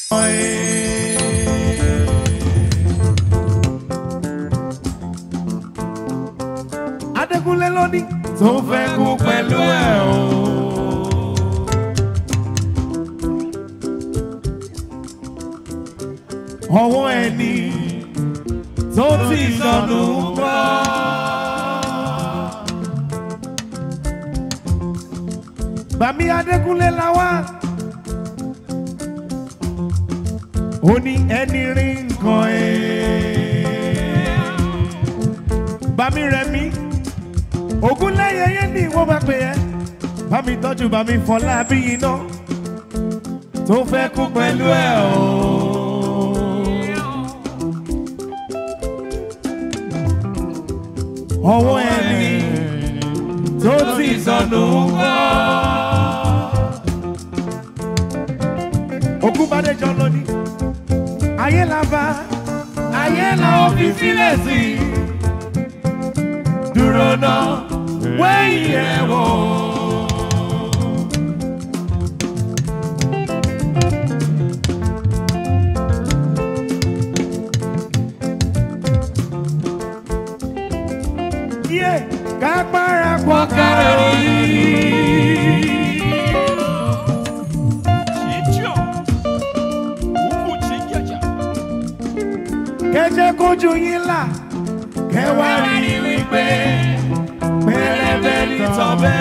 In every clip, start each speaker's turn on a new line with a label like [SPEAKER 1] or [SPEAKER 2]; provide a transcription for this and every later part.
[SPEAKER 1] Adékúnlé lóní tó fẹ́ kú pẹ̀lú ẹ̀ o. Ọwọ́ ẹni tó ti sọnù ń bọ̀. Bàmí Adékúnlé la wá. Ó ní ẹni rí nǹkan ẹ̀. Bàmí rẹ̀ mí. Ògúnléyé yé ni wọ́n bá pè ẹ́. Bàmí tọ́jú bàmí fọlá bí iná. Tó fẹ́ kú pẹ̀lú ẹ̀ o. Ọwọ́ ẹni tó ti sọnù ń bọ̀. Ògúnbádéjọ lónìí. Ayé la bá, ayé la ó fi sílẹ̀ sí. Dúró náà, wẹ́yìn ẹ̀ wò. Yé kápára pọ̀ kárò yìí. kẹjẹ kojú yín là kẹwàá rí wípé pẹlẹbẹ ní tọbẹ.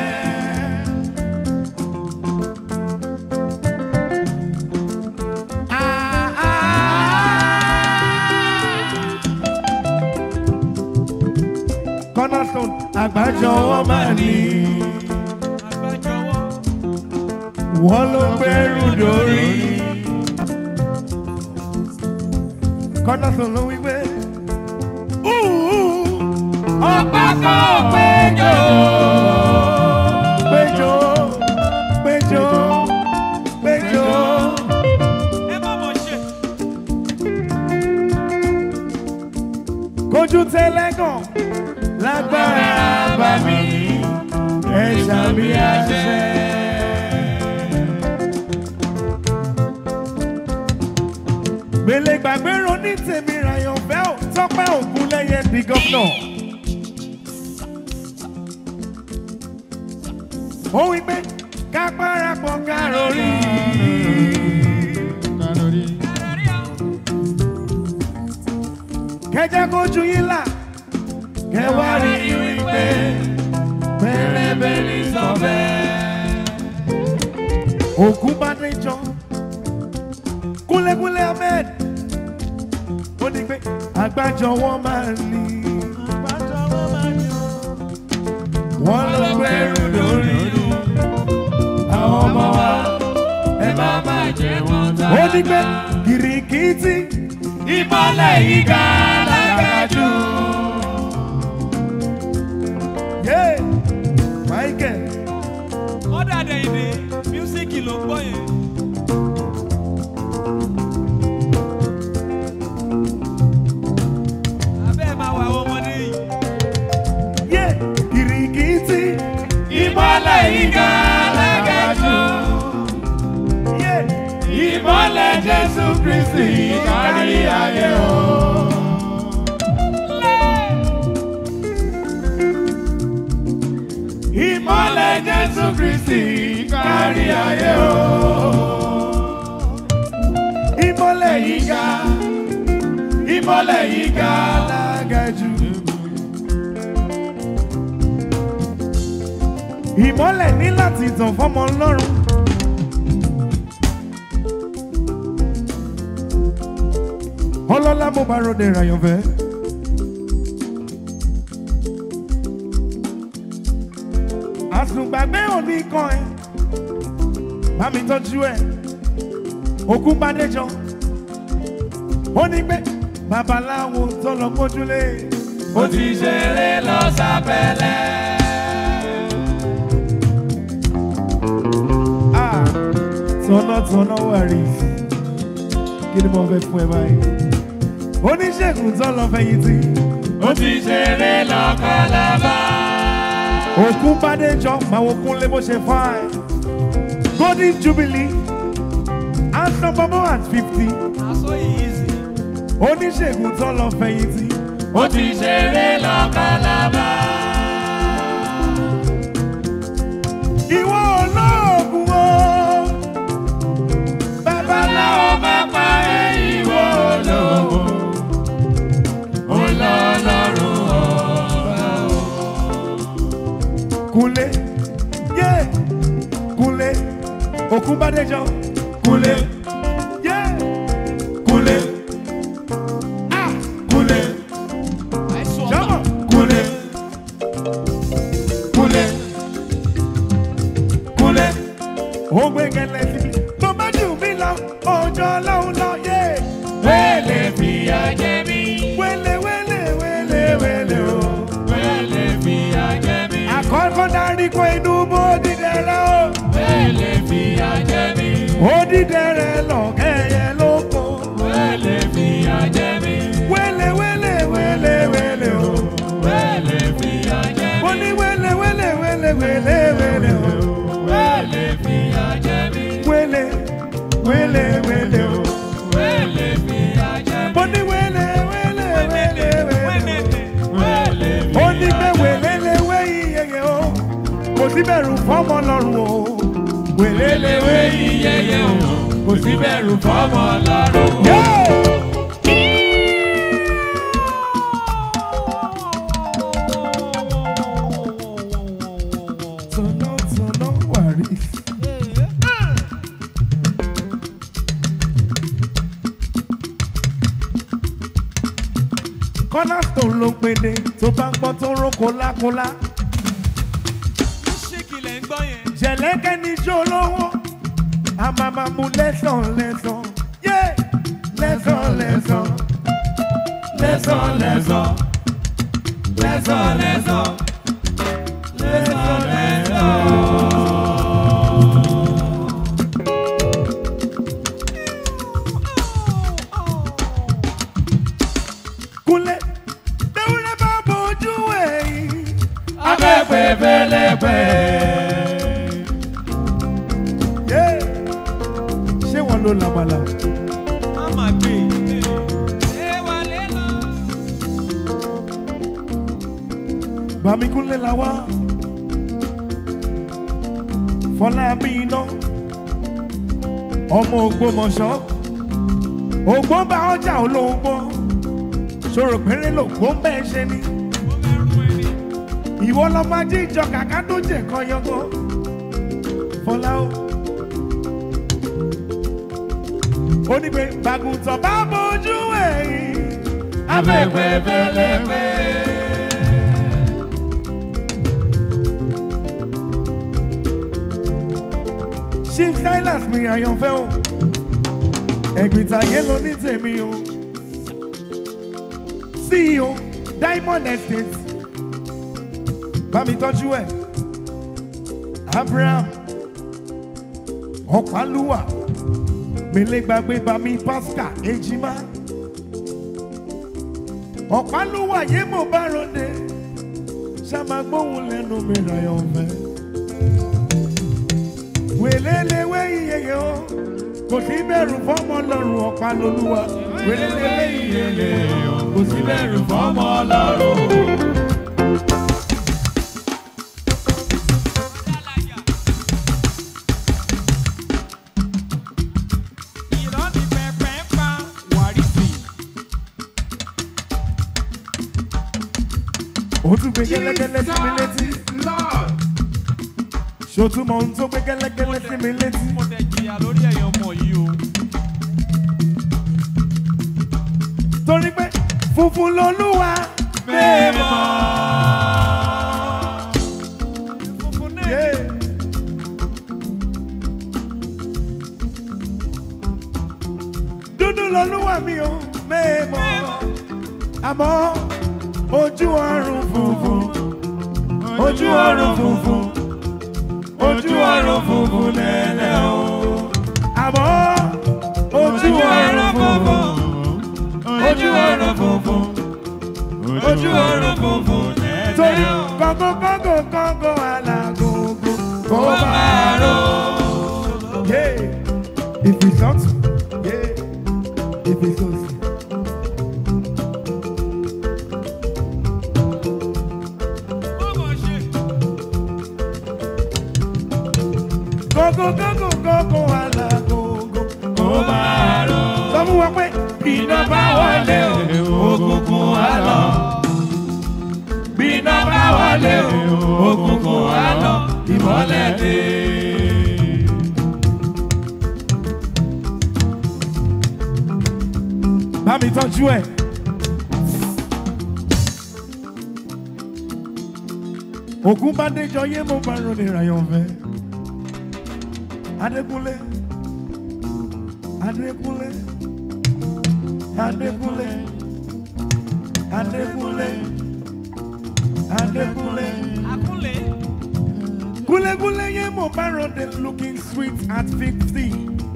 [SPEAKER 1] Ah, ah. cornerstone àgbájọ wọn máa ní wọn ló gbẹrù dórí. cornerstone ló wí pé. ọ̀pá kan péjọ. péjọ péjọ péjọ. kojú tẹlẹ́gàn lágbára bá mi ẹ̀ṣà mi àṣẹ. gbélé gbàgbé ronú tèmi ràyàn fẹ́ ò tọ́pẹ́ ògùn lẹ́yẹ di gọ́fúnà. ó wí pé ká parapọ̀ ká rọrí. kẹjẹ kojú yín là kẹwàá rí wípé pẹlẹbẹ ní sọfẹ. ògùn bá dé jọ kúnlẹ̀kúnlẹ̀ ahmed ó ní pé àgbájọ wọn máa ní. wọ́n ló gbẹ́rù lórí àwọn ọmọ wa ẹ má má jẹ wọn tá. ó ní pé kìrìkìtì ìmọ̀lẹ̀ yìí ga lágájú. yé michael
[SPEAKER 2] Ọ̀dà dẹ̀yìndé mísíkì ló ń gbọ́ yẹn. Abẹ́ ẹ̀ máa wà àwọn ọmọdé yìí.
[SPEAKER 1] yé kìrìkìtì ìmọ̀lẹ̀ yìí ga lágájú. yé ìmọ̀lẹ̀ jésù kristi kárí ayé o. ìmọ̀lẹ̀ jésù kristi kárí ayé o. ìmọ̀lẹ̀ yìí ga ìmọ̀lẹ̀ yìí ga lágájú. ìmọ̀lẹ̀ ní láti tàn fọ́mọ ọlọ́run. ọlọ́lá mo bá ròde ìràyànfẹ́. àsùngbàgbé òní kan ẹ bá mi tọ́jú ẹ òkú bàdéjọ ó ní pé babaláwo tó lọ mójúlé ó ti ṣeré lọ sábẹ́lẹ̀. Ah, tọ̀nàtọ̀nà wà rí kí ni mo fẹ́ fún ẹ báyìí oníṣègùn tó lọ fẹ̀yìntì ó ti ṣeré lọ kálábà òkú bàdéjọ máa wo kúnlé bó ṣe fáìn golden jubilee unstoppable at fifty
[SPEAKER 2] Na so easy.
[SPEAKER 1] oníṣègùn tó lọ fẹ̀yìntì
[SPEAKER 3] ó ti ṣeré lọ́kàlábà.
[SPEAKER 1] ìwọ olóògùn o babaláwo
[SPEAKER 3] Babaláwo bá pa ẹ́ ìwọ olówó. Ó lọ lọ́rùn ọba o.
[SPEAKER 1] kúnlé yé kúnlé òkúbádéjọ kúnlé yé kúnlé ah kúnlé
[SPEAKER 2] Àìsàn ọ̀tá.
[SPEAKER 1] jọmọ kúnlé kúnlé kúnlé ó gbé gẹlẹ síbi tó bá jù mí lọ ọjọ́ ọlọ́run lọ yé
[SPEAKER 3] Wẹ́lẹ̀ fìyà jẹ mí.
[SPEAKER 1] wélé wélé wélé wélé o.
[SPEAKER 3] Wẹ́lẹ̀ fìyà jẹ mí.
[SPEAKER 1] àkọ́kọ́ darí kó inú bó dídẹ̀rẹ̀ o.
[SPEAKER 3] Wẹ́lẹ̀ fìyà jẹ mí.
[SPEAKER 1] ó dídẹ̀rẹ̀ lọ kẹ́yẹ lóko.
[SPEAKER 3] Wẹ́lẹ̀ fìyà jẹ mí.
[SPEAKER 1] wélé wélé wélé wélé o.
[SPEAKER 3] Wẹ́lẹ̀ fìyà jẹ
[SPEAKER 1] ó
[SPEAKER 3] mí.
[SPEAKER 1] ní wélé wélé wélé wélé wélé o.
[SPEAKER 3] Wẹ́lẹ̀ fìyà jẹ mí.
[SPEAKER 1] wélé wélé wélé o.
[SPEAKER 3] Wẹ́lẹ̀ fìyà jẹ mí.
[SPEAKER 1] ó ní wélé wélé wélé wélé o.
[SPEAKER 3] Wẹ́lẹ̀
[SPEAKER 1] ó
[SPEAKER 3] fìyà
[SPEAKER 1] ní pé wélé lé wé iyeye o. kò sí bẹ̀rù fọ́mọ lọ́rùn o. wélé lé wé
[SPEAKER 3] Ewé iyẹyẹ o, kò sí bẹ̀rù fọ́mọ lọ́rùn.
[SPEAKER 1] yóò. tọ̀nà tọ̀nà wàrí. cornerstone ló pèdè tó bá gbọ́ tó ró kólákólá.
[SPEAKER 2] Ṣéèkì lẹ̀ ń gbọ́ yẹn.
[SPEAKER 1] jẹ̀lẹ́kẹ́ ní jó lówó a máa máa mú lẹ́sàn lẹ́sàn yé lẹ́sàn lẹ́sàn lẹ́sàn lẹ́sàn lẹ́sàn lẹ́sàn lẹ́sàn lẹ́sàn. kúnlẹ̀ bẹ́wúrẹ́ bá bójú ẹ̀yìn.
[SPEAKER 3] Abẹ́pẹ́ fẹ́lẹ́pẹ́.
[SPEAKER 1] Yé! ṣé wọn ló lamala
[SPEAKER 2] Má máa gbé. Ẹ wálé lọ.
[SPEAKER 1] bàmíkúnlé la wá fọlá bí iná ọmọ ògbómọ̀ṣọ́ ògbó bá ọjà olóńgbò ṣòro péré lògbó ń bẹ́ẹ̀ ṣe ni
[SPEAKER 2] Ó mẹ́rù ẹni.
[SPEAKER 1] ìwọ lọmọ ajé ìjọ kàkà tó jẹ kan yọngàn fọlá o. ó ní pé bàgùntàn bá bójú ẹ̀yìn
[SPEAKER 3] Abẹ́pẹ́ fẹ́lẹ́pẹ́.
[SPEAKER 1] chief silas mi àyànfẹ́ o ẹ̀gbìntàyé ló ní tèmi o ceo diamond estate bá mi tọ́jú ẹ̀ abraham ọ̀pálúwà mẹlẹ́gbàgbé bami pascal ejima ọ̀pálúwà yé mo bá ròde ṣàmàgbóhùn lẹ́nu mi àyànfẹ́ wèlélewé iyeye o kò sí bẹ̀rù fọ́mọ lọ́rùn ọ̀pá lolúwa wèlélewé iyeye o
[SPEAKER 3] Kò sí bẹ̀rù fọ́mọ lọ́rùn.
[SPEAKER 2] Adálàyà. Ìrọ́ ni pẹpẹ ń pa wàrísì.
[SPEAKER 1] ó tún gbé gẹ́lẹ́gẹ́lẹ́ sí mi létí ṣòtúmọ̀ ohun tó gbé gẹ́lẹ́gẹ́lẹ́ sí mi létí
[SPEAKER 2] Mo tẹ̀ jìyà lórí ẹ̀yàn ọmọ yìí o.
[SPEAKER 1] torí pé funfun lolúwa
[SPEAKER 3] Mímọ́.
[SPEAKER 2] Funfun náà
[SPEAKER 1] yé. dúdú lolúwa mi ò mẹ́ẹ̀mọ́ àmọ́ ojú ọrùn funfun ojú ọrùn funfun ojú ọrùn funfun lẹ́lẹ́ o àmọ́ ojú ọrùn funfun ojú ọrùn funfun ojú ọrùn funfun torí kọ́ngọ́ kọ́ngọ́ kọ́ngọ́ alágógó kó máa ró. Yeah. If ìsọ́tún yé ibi tó sì.
[SPEAKER 2] Ó mọ̀ ṣe.
[SPEAKER 1] Gógó gógó gógó àlà gógó kó máa rọ. Sọ fún wọn pé iná bá wọlé o, òkùnkùn á lọ. Bíná bá wọlé o, òkùnkùn á lọ. Ìmọ́lẹ̀ dé. Bá mi tọ́jú ẹ̀. Ògún bá déjọ yé mo bá ronú ìràyàn fẹ́. Adékúnlé. Adékúnlé. Adékúnlé. Adékúnlé. Adékúnlé.
[SPEAKER 2] Akúnlé.
[SPEAKER 1] Kúlékúlé yé mo bá ronú looking sweet at fifty.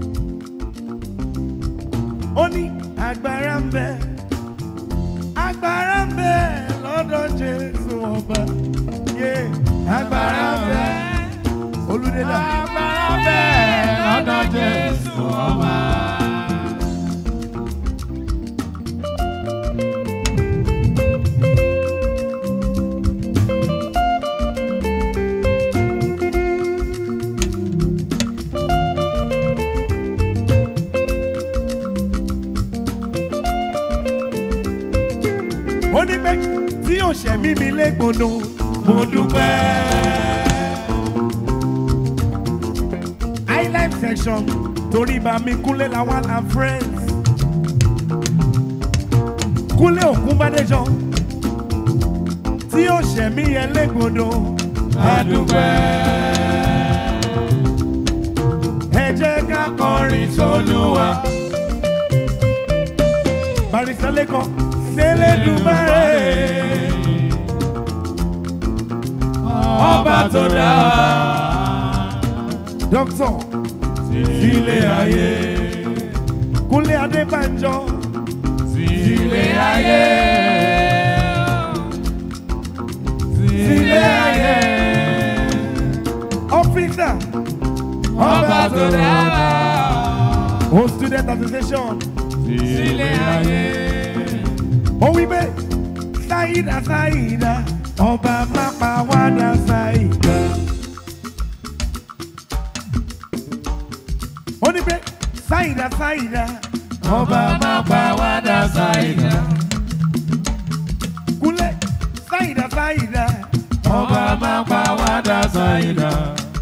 [SPEAKER 1] Ó ní agbára ń bẹ. Agbára ń bẹ lọ́dọ̀ Jésù ọba. Yé agbára ń bẹ. Olúdélà.
[SPEAKER 3] Agbára bẹ́ẹ̀ lọ́dọ̀ Jésù ọba.
[SPEAKER 1] ó ní pé tí òṣèmí mi légbodò mo dúpẹ́. highlight section torí bá mi kúnlé làwọn and friends kúnlé òkun bádéjọ tí òṣèmí yẹn légbodò a dúpẹ́. ẹ jẹ́ ká kọrin sólúwa barista lẹ́kọ̀ọ́ sẹ́lẹ̀dùmarè
[SPEAKER 3] Ọba tó dá
[SPEAKER 1] dókítà
[SPEAKER 3] sílé ayé.
[SPEAKER 1] kúnlé adébánjọ
[SPEAKER 3] Sílé ayé. Sílé ayé.
[SPEAKER 1] ọ́fíìsà
[SPEAKER 3] Ọba tó dá
[SPEAKER 1] o student association
[SPEAKER 3] sílé ayé.
[SPEAKER 1] ó wí pé ṣáìdà ṣáìdà ọba mápa wádà ṣáìdà. ó ní pé ṣáìdà ṣáìdà ọba mápa wádà ṣáìdà. kúnlé ṣáìdà ṣáìdà ọba mápa wádà ṣáìdà.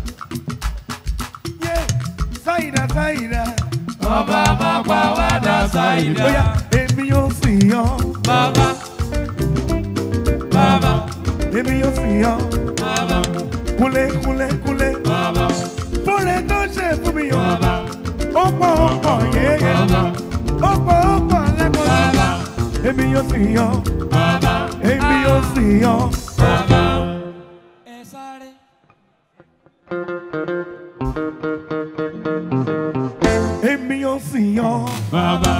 [SPEAKER 1] yé ṣáìdà ṣáìdà
[SPEAKER 3] Ọba máa pa wá dá sáyidá.
[SPEAKER 1] bóyá èmi yóò sì yan
[SPEAKER 3] Bàbá. Bàbá.
[SPEAKER 1] èmi yóò sì yan
[SPEAKER 3] Bàbá.
[SPEAKER 1] kúnlé kúnlé kúnlé.
[SPEAKER 3] Bàbá.
[SPEAKER 1] fúnre tó ṣe fún mi yàn.
[SPEAKER 3] Bàbá.
[SPEAKER 1] ó pọ̀ ó pọ̀ yéye.
[SPEAKER 3] Bàbá.
[SPEAKER 1] ó pọ̀ ó pọ̀ lẹ́kọ̀ọ́.
[SPEAKER 3] Bàbá.
[SPEAKER 1] èmi yóò sì yan.
[SPEAKER 3] Bàbá.
[SPEAKER 1] èmi yóò sì yan.
[SPEAKER 3] Bàbá.
[SPEAKER 2] Ẹ sáré.
[SPEAKER 1] èmi yóò sì yan.
[SPEAKER 3] Bàbá.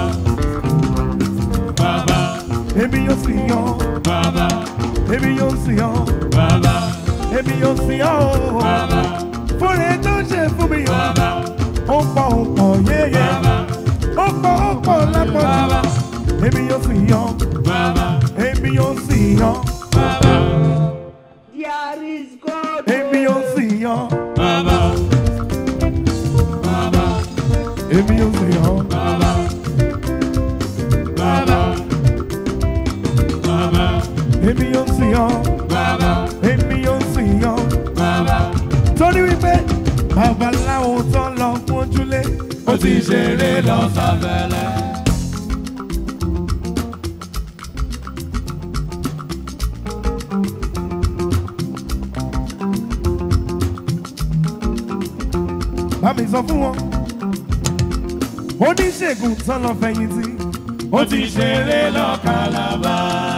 [SPEAKER 3] Bàbá.
[SPEAKER 1] èmi yóò sì yan.
[SPEAKER 3] Bàbá.
[SPEAKER 1] èmi yóò sì yan.
[SPEAKER 3] Bàbá.
[SPEAKER 1] èmi yóò sì yan. o.
[SPEAKER 3] Bàbá.
[SPEAKER 1] fúnre tó ṣe fún mi yàn.
[SPEAKER 3] Bàbá.
[SPEAKER 1] ó pọ̀ ó pọ̀ yéye.
[SPEAKER 3] Bàbá.
[SPEAKER 1] ó pọ̀ ó pọ̀ lẹ́kọ̀ọ́.
[SPEAKER 3] Bàbá.
[SPEAKER 1] èmi yóò sì yan.
[SPEAKER 3] Bàbá.
[SPEAKER 1] èmi yóò sì yan.
[SPEAKER 3] Bàbá.
[SPEAKER 4] There is God.
[SPEAKER 1] èmi yóò sì yan.
[SPEAKER 3] Bàbá. Bàbá.
[SPEAKER 1] èmi yóò sì yan.
[SPEAKER 3] Bàbá. Bàbá. Bàbá.
[SPEAKER 1] èmi yóò sì yan.
[SPEAKER 3] Bàbá.
[SPEAKER 1] èmi yóò sì yan.
[SPEAKER 3] Bàbá.
[SPEAKER 1] torí wípé babaláwo tó lọ mójúlé
[SPEAKER 3] Ó ti ṣeré lọ sábẹ́lẹ̀.
[SPEAKER 1] bá mi sọ fún wọn oníṣègùn tó lọ fẹ̀yìntì
[SPEAKER 3] Ó ti ṣeré lọ Kàlàbà.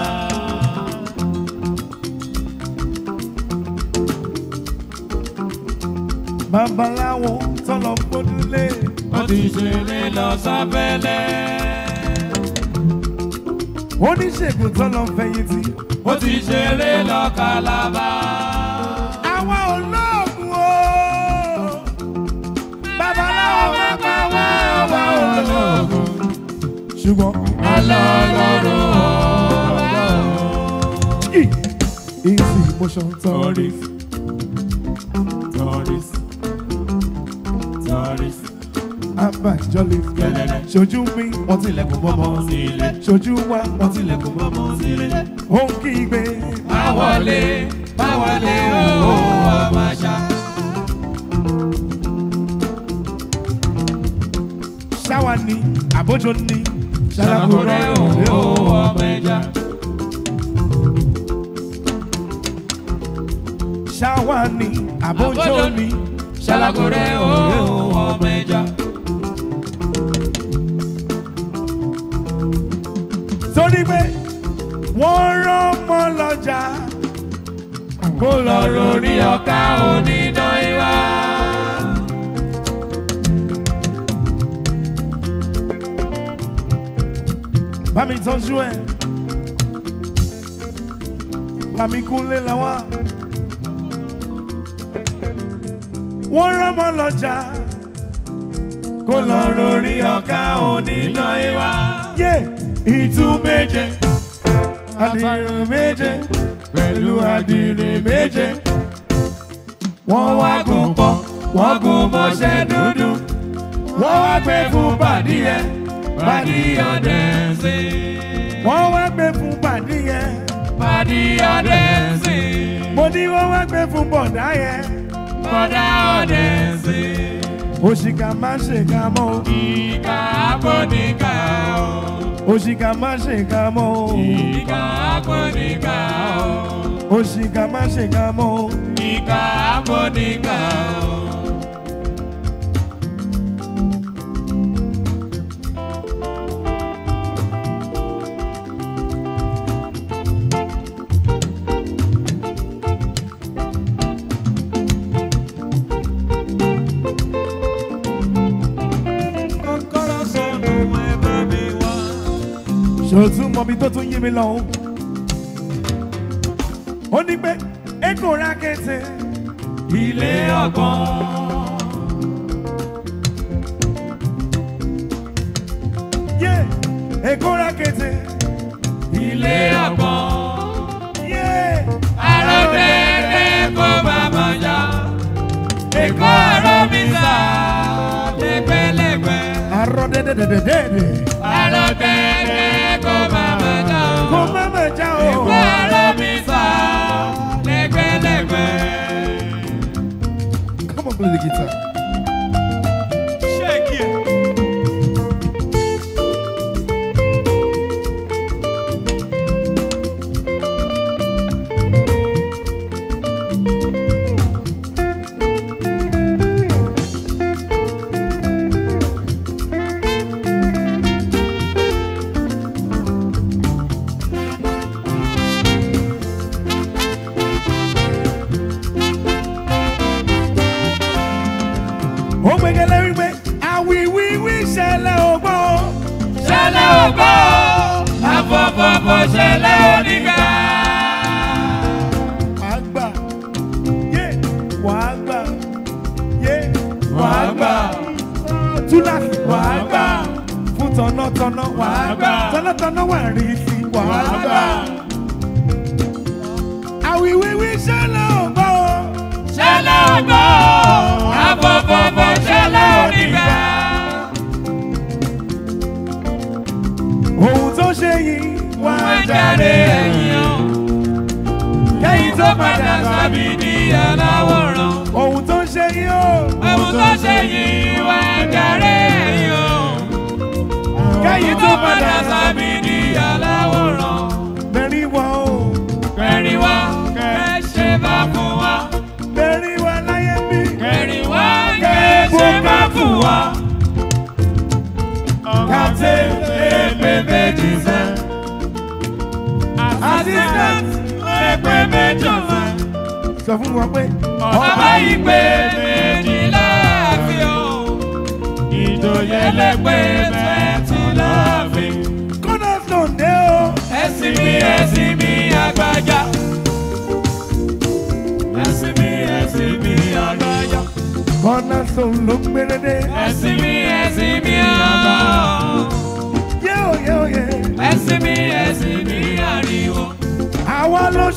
[SPEAKER 1] babaláwo tó lọ mójúlé
[SPEAKER 3] Ó ti ṣeré lọ sábẹ́lẹ̀.
[SPEAKER 1] oníṣègùn tó lọ fẹ̀yìntì
[SPEAKER 3] Ó ti ṣeré lọ Kàlàbà.
[SPEAKER 1] àwa olóògùn o babaláwo má pa wá o ṣùgbọ́n
[SPEAKER 3] Ọlọ́run ọba
[SPEAKER 1] yìí easy motion
[SPEAKER 3] Tories.
[SPEAKER 1] torí
[SPEAKER 3] Tories. Tories.
[SPEAKER 1] abájọ́lé
[SPEAKER 3] Kẹlẹ́lẹ́.
[SPEAKER 1] ṣojú mi wọ́n tilẹ̀kùn mọ́mọ́
[SPEAKER 3] Sílẹ̀.
[SPEAKER 1] ṣojú wa wọ́n tilẹ̀kùn mọ́mọ́
[SPEAKER 3] Sílẹ̀.
[SPEAKER 1] ó ń kígbe
[SPEAKER 3] Báwọlé, báwọlé ooo ọmọ àṣà.
[SPEAKER 1] ṣáwa ni àbójọ ni
[SPEAKER 3] Ṣàlàkùrẹ́ ooo ọmọ ẹja.
[SPEAKER 1] ṣáwa ni àbójọ ni
[SPEAKER 3] Ṣàlàkùrẹ́ ooo ọmọ ẹja.
[SPEAKER 1] torí pé wọ́n rán ọmọ lọ́jà kó lọ
[SPEAKER 3] Lórí ọ̀ka onídán ìwà.
[SPEAKER 1] bá mi tọ́jú ẹ̀ bá mi kúnlé lọ́wọ́ wọ́n rán ọmọ lọ́jà kó lọ lórí ọ̀ka onídán ìwà yé ìtú méje àdìrẹ méje pẹ̀lú àdìrẹ méje wọ́n wá gùn pọ̀ wọ́n gùn mọ́ṣẹ́ dúdú wọ́n wá gbé fún bàdíyẹ bàdíyẹ
[SPEAKER 3] Ọ̀dẹ̀sí.
[SPEAKER 1] wọ́n wá gbé fún bàdíyẹ
[SPEAKER 3] Pàdí ọ̀dẹ̀sí.
[SPEAKER 1] mo ní wọ́n wá gbé fún bọ̀dá yẹn
[SPEAKER 3] Bọ́dá ọ̀dẹ̀sí.
[SPEAKER 1] òṣìkà má ṣèkà mọ́ o
[SPEAKER 3] Ìkà àpọ̀nìkà o.
[SPEAKER 1] òṣìkà má ṣèkà mọ́ o
[SPEAKER 3] Ìkà àpọ̀nìkà o.
[SPEAKER 1] òṣìkà má ṣèkà mọ́ o
[SPEAKER 3] Ìkà àpọ̀nìkà o.
[SPEAKER 2] Kọ́kọ́rọ́ sọnù ẹ bá mi wá.
[SPEAKER 1] ṣòtún mọ̀mí tó tún yí mi lọ o ó ní pé èkó ra kété
[SPEAKER 3] Ilé ọgbọ́n.
[SPEAKER 1] yé èkó ra kété
[SPEAKER 3] Ilé ọgbọ́n.
[SPEAKER 1] yé
[SPEAKER 3] Àròdẹ̀dẹ̀ kó bàbá jà. Èkó àrò mi sà lẹ́gbẹ̀lẹ́gbẹ̀.
[SPEAKER 1] àrò dédédédédé
[SPEAKER 3] Àròdẹ̀dẹ̀ kó bàbá jà.
[SPEAKER 1] kó má má já o
[SPEAKER 3] Èkó àrò mi sà lẹ́gbẹ̀lẹ́gbẹ̀.
[SPEAKER 1] come on play the guitar.
[SPEAKER 2] Shake it.
[SPEAKER 1] ó gbẹgẹlẹ wípé àwìwíwí ṣẹlẹ̀ ògbọ́
[SPEAKER 3] Ṣẹlẹ̀ ògbó, àfọ̀fọ̀fọ̀ ṣẹlẹ̀ oníga.
[SPEAKER 1] wàá gbà yé wàá gbà yé
[SPEAKER 3] Wàá gbà.
[SPEAKER 1] túláàsì wàá gbà fún tọ̀nàtọ̀nà wàá gbà
[SPEAKER 3] gbà.
[SPEAKER 1] tọ̀nàtọ̀nà wà rí sí wàá
[SPEAKER 3] Wàá
[SPEAKER 1] gbà
[SPEAKER 3] gbà.
[SPEAKER 1] àwìwíwí ṣẹlẹ̀ ògbọ́
[SPEAKER 3] Ṣẹlẹ̀ ògbó, àfọ̀fọ̀fọ̀ ṣẹlẹ̀ oníga.
[SPEAKER 1] ohun tó ṣe yìí wàá
[SPEAKER 3] Wọ́n jáde ẹ̀yìn o. Kẹ́yìn tó padà sábì ní aláwòrán.
[SPEAKER 1] ohun tó ṣe yìí ó
[SPEAKER 3] Ẹ̀wù tó ṣe yìí wọ́n jáde ẹ̀yìn o. Kẹ́yìn tó padà sábì ní aláwòrán.
[SPEAKER 1] bẹ̀rí wọ ó
[SPEAKER 3] Kẹrin wá, kẹ́ ṣe bá fún wa.
[SPEAKER 1] bẹ̀rí wọ láyé bí
[SPEAKER 3] Kẹrin wá, kẹ́ ṣe bá fún wa.
[SPEAKER 1] kàtẹ́
[SPEAKER 3] Èpè méjì sẹ́.
[SPEAKER 1] assistant
[SPEAKER 3] Èpè méjì sẹ́.
[SPEAKER 1] sọ fún wọn pé
[SPEAKER 3] Ọba yìí pé méjì láàfin o. Ìjòyè lẹ́gbẹ̀ẹ́ twenty láàfin.
[SPEAKER 1] cornerstone dé o
[SPEAKER 3] Ẹ̀sìn mi ẹ̀sìn mi àgbàjá. Ẹ̀sìn mi ẹ̀sìn mi àgbàjá.
[SPEAKER 1] cornerstone ló ń gbére dé
[SPEAKER 3] Ẹ̀sìn mi ẹ̀sìn mi àgbà.
[SPEAKER 1] yé o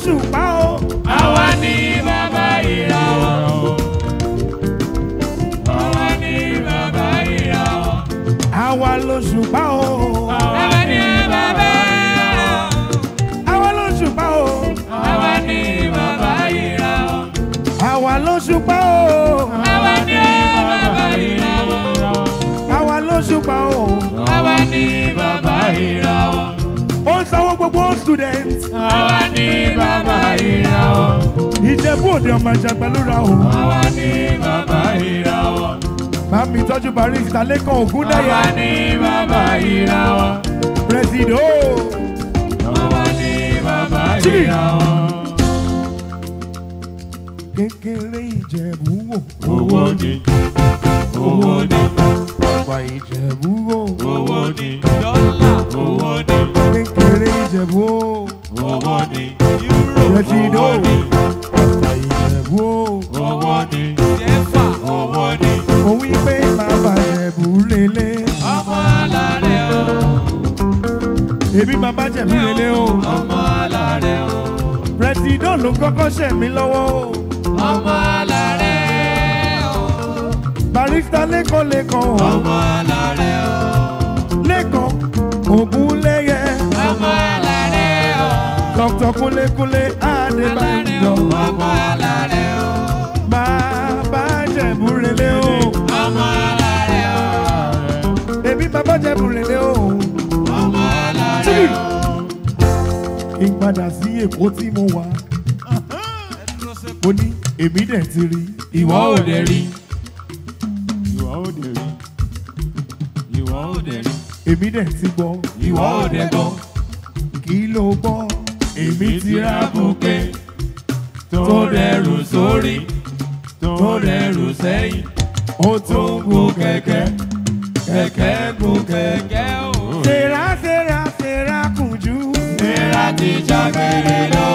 [SPEAKER 1] lóṣùpá o.
[SPEAKER 3] Àwa ni bàbá ìràwọ̀. Àwa ni bàbá ìràwọ̀.
[SPEAKER 1] àwa lóṣùpá o.
[SPEAKER 3] Àwa ni bàbá ìràwọ̀.
[SPEAKER 1] àwa lóṣùpá o.
[SPEAKER 3] Àwa ni bàbá ìràwọ̀.
[SPEAKER 1] àwa lóṣùpá o.
[SPEAKER 3] Àwa ni bàbá ìràwọ̀.
[SPEAKER 1] àwa lóṣùpá o.
[SPEAKER 3] Àwa ni bàbá ìràwọ̀.
[SPEAKER 1] ó ń sanwó gbogbo student.
[SPEAKER 3] Àwa ni bàbá ìràwọ̀.
[SPEAKER 1] ìjẹ̀bú òde ọmọ ìjàgbẹ́lúra o.
[SPEAKER 3] Àwa ni bàbá ìràwọ̀.
[SPEAKER 1] Màmí tọ́jú barista lẹ́kàn ògúndẹ̀yà.
[SPEAKER 3] Àwa ni bàbá ìràwọ̀.
[SPEAKER 1] Presido.
[SPEAKER 3] Àwa ni bàbá
[SPEAKER 1] Chibi.
[SPEAKER 3] ìràwọ̀.
[SPEAKER 1] Kékeré ìjẹ̀bú wò.
[SPEAKER 3] Owó ni, owó ni,
[SPEAKER 1] Àgbà ìjẹ̀bú wò.
[SPEAKER 3] owó ni, dọ́là, owó ni,
[SPEAKER 1] Kékeré ìjẹ̀bú wò.
[SPEAKER 3] owó ni, yúrò,
[SPEAKER 1] Presido.
[SPEAKER 3] owó ni,
[SPEAKER 1] Àgbà ìjẹ̀bú wò.
[SPEAKER 3] owó ni, jẹ́fà, owó ni,
[SPEAKER 1] Mo wí pé bàbá ìjẹ̀bú lélẹ̀.
[SPEAKER 3] ọmọ alárẹ̀ o,
[SPEAKER 1] Èmi bàbá ìjẹ̀bú lélẹ̀ o.
[SPEAKER 3] ọmọ alárẹ̀ o,
[SPEAKER 1] Presido ló kọ́kọ́ ṣẹ̀ mí lọ́wọ́ o.
[SPEAKER 3] ọmọ alárẹ̀ o,
[SPEAKER 1] Barista lẹ́kàn lẹ́kàn o.
[SPEAKER 3] ọmọ alárẹ̀ o,
[SPEAKER 1] Lẹ́kàn ògúnlẹ́yẹ.
[SPEAKER 3] ọmọ alárẹ̀ o,
[SPEAKER 1] Dr. Kúnlékúnlé
[SPEAKER 3] alárẹ̀ o,
[SPEAKER 1] Adébáyọ̀.
[SPEAKER 3] ọmọ alárẹ̀ o,
[SPEAKER 1] Bàbá ìjẹ̀bú lélẹ̀ o.
[SPEAKER 3] ọmọ alárẹ̀ o,
[SPEAKER 1] Èmi bàbá ìjẹ̀bú lélẹ̀ o.
[SPEAKER 3] ọmọ alárẹ̀ o.
[SPEAKER 1] kí n padà sí èkó tí mo wà. mo ní èmi dẹ̀ ti rí
[SPEAKER 3] ìwọ ò dẹ̀ rí. ìwọ ò dẹ̀ rí. ìwọ ò dẹ̀ rí.
[SPEAKER 1] èmi dẹ̀ ti gbọ́
[SPEAKER 3] ìwọ ò dẹ̀ gbọ́.
[SPEAKER 1] kí ló gbọ́ èmi ti ra
[SPEAKER 3] bùkẹ́ tó rẹrù sórí tó rẹrù sẹ́yìn
[SPEAKER 1] ó tó ń gun kẹ̀kẹ́.
[SPEAKER 3] kẹ̀kẹ́ gun kẹ̀kẹ́ o.
[SPEAKER 1] Sera sera sera kùjú.
[SPEAKER 3] Sera ti jágere lọ.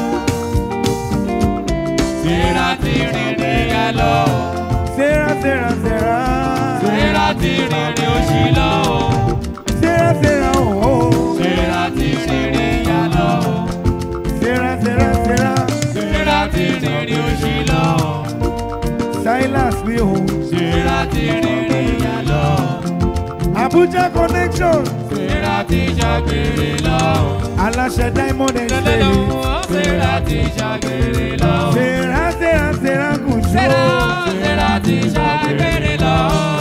[SPEAKER 3] Sera ti rìnrìn ya lọ.
[SPEAKER 1] Sera sera sera.
[SPEAKER 3] Sera ti rìnrìn oṣì lọ.
[SPEAKER 1] Sera sera ooo.
[SPEAKER 3] Sera ti rìnrìn ya lọ.
[SPEAKER 1] Sera sera sera.
[SPEAKER 3] Sera ti rìnrìn oṣì lọ.
[SPEAKER 1] Silas mi o.
[SPEAKER 3] Sera ti rìnrìn ya lọ.
[SPEAKER 1] Abuja connection.
[SPEAKER 3] Sera ti jágere lọ.
[SPEAKER 1] Aláṣẹ Diamond
[SPEAKER 3] Lọ́lọ́lọ́,
[SPEAKER 1] Estate.
[SPEAKER 3] Sera ti jágere lọ.
[SPEAKER 1] Sera sera sera kùjú.
[SPEAKER 3] Sera, Sera ti jágere lọ.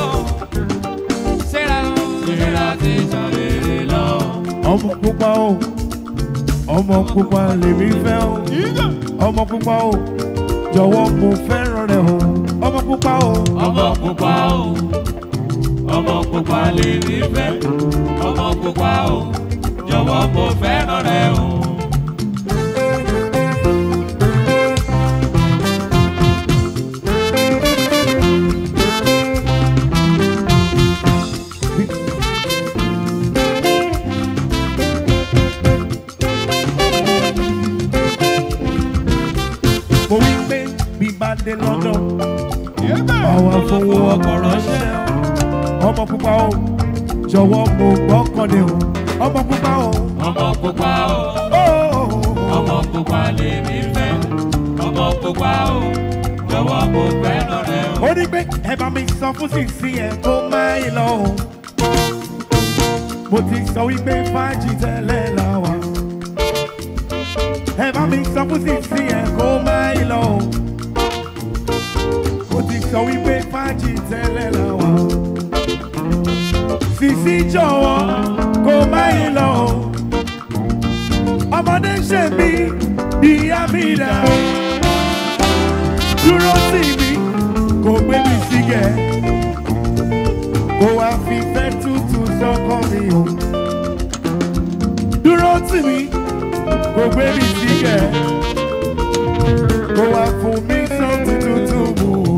[SPEAKER 3] Sera, Sera ti jágere lọ.
[SPEAKER 1] ọmọ pupa o ọmọ pupa lèmi fẹ́ o ọmọ pupa o jọ̀wọ́ mo fẹ́ràn rẹ̀ o ọmọ pupa o
[SPEAKER 3] Ọmọ pupa o, ọmọ pupa lè ní fẹ́. Ọmọ pupa o, jọ̀wọ́ mo fẹ́ràn rẹ o.
[SPEAKER 1] mo wí pé bí bá dé lọ́dọ̀ àwọn afọwọ́ ọkọ̀ ránṣẹ́ o ọmọ pupa o jọ̀wọ́ mo gbọ́kànlé o ọmọ pupa o
[SPEAKER 3] Ọmọ pupa o,
[SPEAKER 1] ó
[SPEAKER 3] ọmọ pupa lè ní fẹ́. Ọmọ pupa o, jọ̀wọ́ mo fẹ́ràn rẹ o.
[SPEAKER 1] ó ní pé ẹ bá mi sọ fún sísí ẹ kó má yí lọ o mo ti sọ wípé fájì tẹ́lẹ̀ la wà ẹ bá mi sọ fún sísí ẹ kó má yí lọ o mo ti sọ wípé fájì tẹ́lẹ̀ la wà sísí jọ̀wọ́ kó má yí lọ o ọmọdé ṣe mí ìyá mi dà dúró sí mi kò gbé mi sígẹ̀ kó wá fi fẹ́ tútù sọ́kọ́ mi o dúró tì mí kò gbé mi sígẹ̀ kó wá fún mi sọ́tù tútù mu o.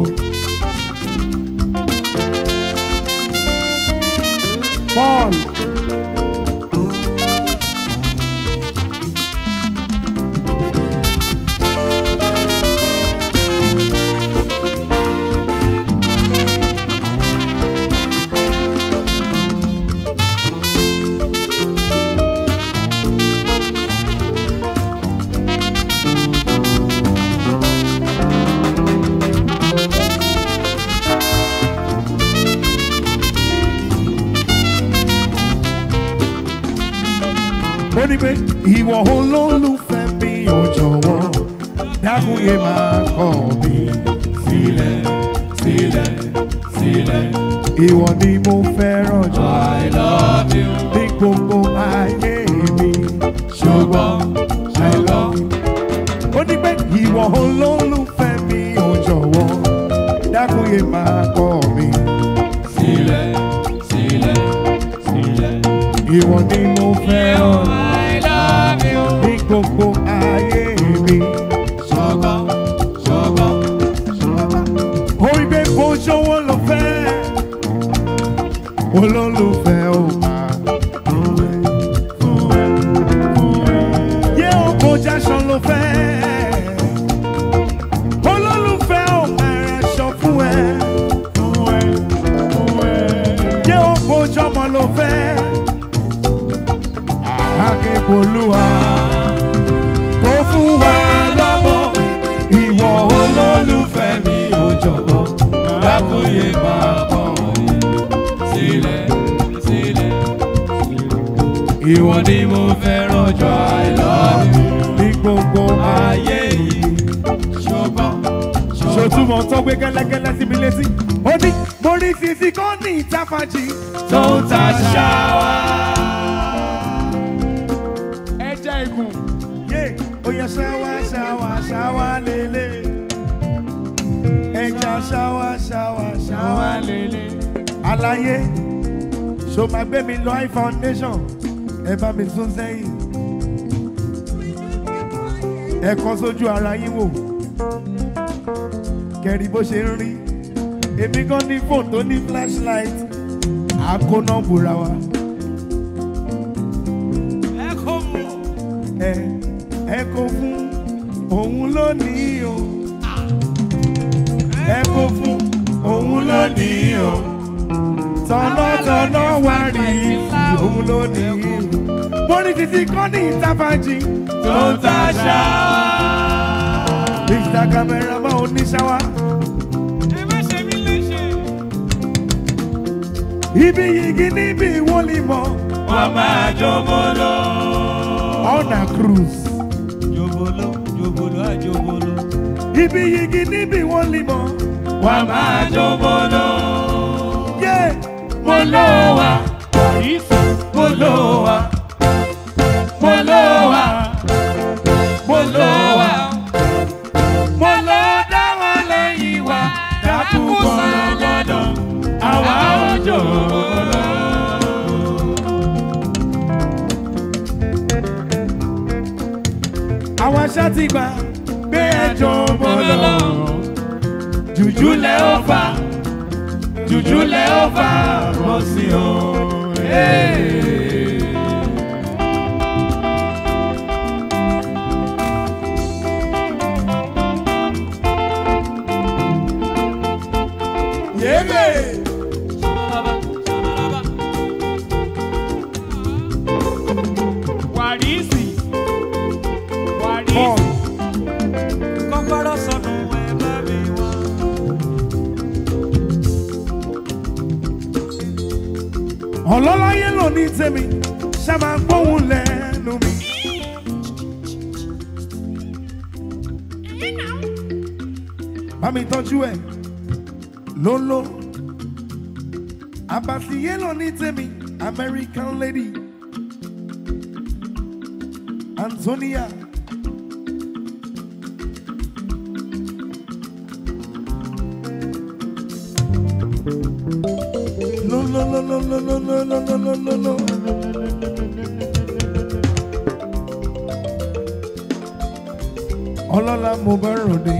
[SPEAKER 1] Paul. ó ní pé ìwọ olólùfẹ́ mi ò jọ̀wọ́ dákun yé máa kọ̀ mí
[SPEAKER 3] sílẹ̀ sílẹ̀ sílẹ̀.
[SPEAKER 1] ìwọ ni mo fẹ́ràn jù
[SPEAKER 3] I love you.
[SPEAKER 1] ní gbogbo ayé mi
[SPEAKER 3] ṣùgbọ́n ṣùgbọ́n
[SPEAKER 1] ó ní pé ìwọ olólùfẹ́ mi ò jọ̀wọ́ dákun yé máa kọ̀ mí
[SPEAKER 3] sílẹ̀ sílẹ̀ sílẹ̀.
[SPEAKER 1] ìwọ ni mo fẹ́ràn
[SPEAKER 3] I love you.
[SPEAKER 1] ní gbogbo ayé mi.
[SPEAKER 3] ṣùgbọ́n ṣùgbọ́n
[SPEAKER 1] orí pé kò ṣọwọ́ lọ fẹ́ olólùfẹ́ ò máa fún ẹ fún ẹ fún ẹ. yé o kò jáṣọ ló fẹ́ olólùfẹ́ ò máa raṣọ fún ẹ fún ẹ fún ẹ. yé o kò jọmọ ló fẹ́ akẹ́kọ̀ọ́lùwà tó fún wa lọ́mọ ìwọ olólùfẹ́ mi ò jọ̀wọ́
[SPEAKER 3] lákòóyè máa bọ̀ wọ̀nyí. sílẹ̀ sílẹ̀. ìwọ ni mo fẹ́ràn jù I love you.
[SPEAKER 1] ní gbogbo ayé
[SPEAKER 3] ayé yìí ṣùgbọ́n ṣùgbọ́n.
[SPEAKER 1] ṣòtúmọ̀ tó gbé gẹ́lẹ́gẹ́lẹ́ sí mi létí ó ní mo rí sisi kan ní ìtafàjì
[SPEAKER 3] tó ń ta ṣáwá.
[SPEAKER 2] ẹja ikùn
[SPEAKER 1] yé ó yẹ ṣáwá ṣáwá ṣáwá lélẹ̀ ẹja ṣáwá ṣáwá ṣáwá lélẹ̀ àlàyé ṣó máa gbé mi lọ high foundation ẹ bá mi sún sẹ́yìn ẹ kọ́ sójú ara yín wò kẹrin bó ṣe ń rí èmi gan ní fóònù tó ní flashlight àkóná bùra wa
[SPEAKER 2] ẹ kò mú
[SPEAKER 1] ẹ ẹ kó fún òun lónìí o ẹ kó fún òun lónìí o tọ̀nàtọ̀nà wá rí òun lónìí mo ní títí kọ́ ní ìtafàjì
[SPEAKER 3] tó ń ta ṣáwá.
[SPEAKER 1] mr cameraman oníṣáwá
[SPEAKER 2] ẹ má ṣe mí léṣe
[SPEAKER 1] ibi yìí níbi ìwọlì mọ́
[SPEAKER 3] wọ́n máa jọmọ lọ.
[SPEAKER 1] on a cruise
[SPEAKER 2] jòbóló jòbóló àjòbóló
[SPEAKER 1] ibi yìí níbi ìwọlì mọ́
[SPEAKER 3] wọ́n máa jọmọ lọ.
[SPEAKER 1] yé
[SPEAKER 3] mo lọ wá mo lọ wá mo lọ wá mo lọ wá mo lọ dá wọn lẹ́yìn wá dákú gbọ́dọ̀ àwa ò jọmọ lọ.
[SPEAKER 1] àwọn aṣá ti gbà gbé ẹjọ́ mọ́ lọ.
[SPEAKER 3] jùjú lẹ ó fà jùjú lẹ ó fà bọ́ sí o.
[SPEAKER 1] yébè
[SPEAKER 2] wàrísì wàrísì
[SPEAKER 1] paul
[SPEAKER 2] kọ́kọ́rọ́ sọnù ẹ bá mi wá.
[SPEAKER 1] ọlọ́láyé ló ní tèmi ṣá máa gbóhùn lẹ́nu mi. bá mi tọ́jú ẹ̀ lóló àbàtìyé ló ní tèmi American lady Antonia. No, no, no, no, no, no, no, no, no, no, no, no. Ọlọ́lá mo bá ròde.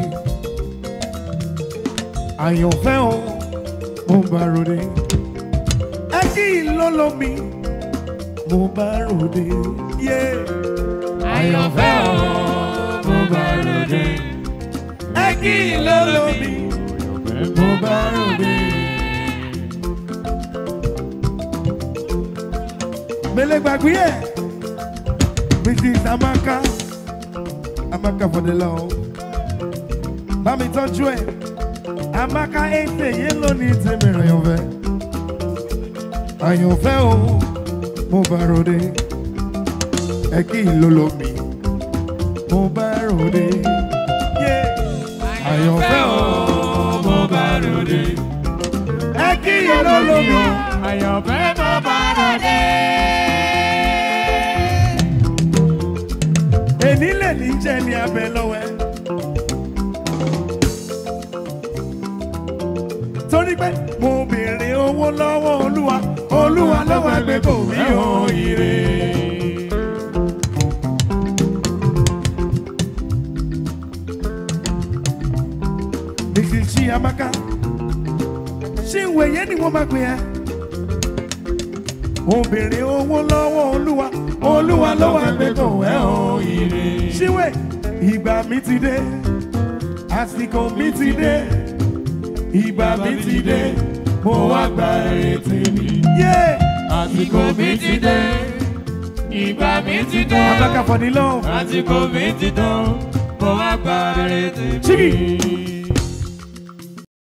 [SPEAKER 1] Àyànfẹ́ o, mo bá ròde. Ẹ kí ìlọ́lọ́ mi, mo bá ròde. Yeah.
[SPEAKER 3] àyànfẹ́ o mo bá ròde.
[SPEAKER 1] Ẹ kí ìlọ́lọ́ mi, mo bá ròde. Mele gbàgbé ẹ̀, Mrs. Amaka, Amaka for the love. Bá mi tọ́jú ẹ̀, Amaka ẹ̀sẹ̀ yẹn lónìí tèmi àyànfẹ́. Àyànfẹ́ o, mo bá ròde. ẹ kí n ló lo mi mo bá ròde yé àyànfẹ́ o
[SPEAKER 3] mo bá ròde.
[SPEAKER 1] ẹ kí n ló lo mi
[SPEAKER 3] àyànfẹ́ mo bá ròde.
[SPEAKER 1] èní lè ní jẹ́ ní abẹ lọ́wọ́ ẹ. torí pé mo béèrè owó lọ́wọ́ olúwa olúwa lọ́wọ́ ẹgbẹ́ kò mí ò ire. Nìkìsí Amaka ṣé ìwé yẹn ni wọ́n máa pè ẹ́? Mo béèrè owó lọ́wọ́ olúwa olúwa lọ́wọ́ ẹgbẹ́ kò ẹ́ ò ire. Ṣíwèé ìgbà mi ti dé àsìkò mi ti dé ìgbà mi ti dé mo wá gba ètè mi. yé
[SPEAKER 3] àsìkò mi ti dé. ìgbà mi ti dé.
[SPEAKER 1] abaka fọdí lọ.
[SPEAKER 3] àsìkò mi ti dán. mo wá gba rere tèmi.
[SPEAKER 1] Chigi.